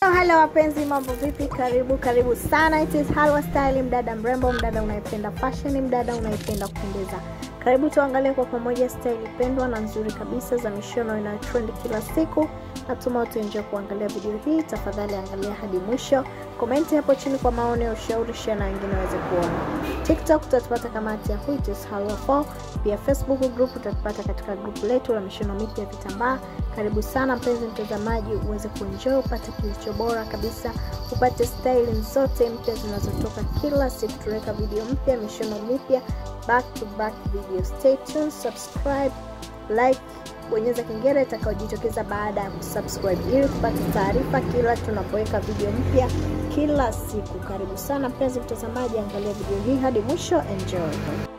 Hello wapenzi, mambo vipi? Karibu karibu sana. It is Halwa Style, mdada mrembo, mdada unayependa fashion, mdada unayependa kupendeza. Karibu tuangalie kwa pamoja style pendwa na nzuri kabisa za mishono inayo trend kila siku. Natuma utaenjoy kuangalia video hii. Tafadhali angalia hadi mwisho, komenti hapo chini kwa maoni ya ushauri, share na wengine waweze kuona. TikTok utatupata kama at Yahoo, it is Halwa 4. Pia Facebook group utatupata katika group letu la mishono mipya ya vitambaa. Karibu sana mpenzi mtazamaji, uweze kuenjoy, upate kilicho bora kabisa, upate style zote mpya zinazotoka kila siku. Tunaweka video mpya, mishono mipya, back to back video. Stay tuned, subscribe, like, bonyeza kengele itakayojitokeza baada ya kusubscribe ili kupata taarifa kila tunapoweka video mpya kila siku. Karibu sana mpenzi mtazamaji, angalia video hii hadi mwisho, enjoy.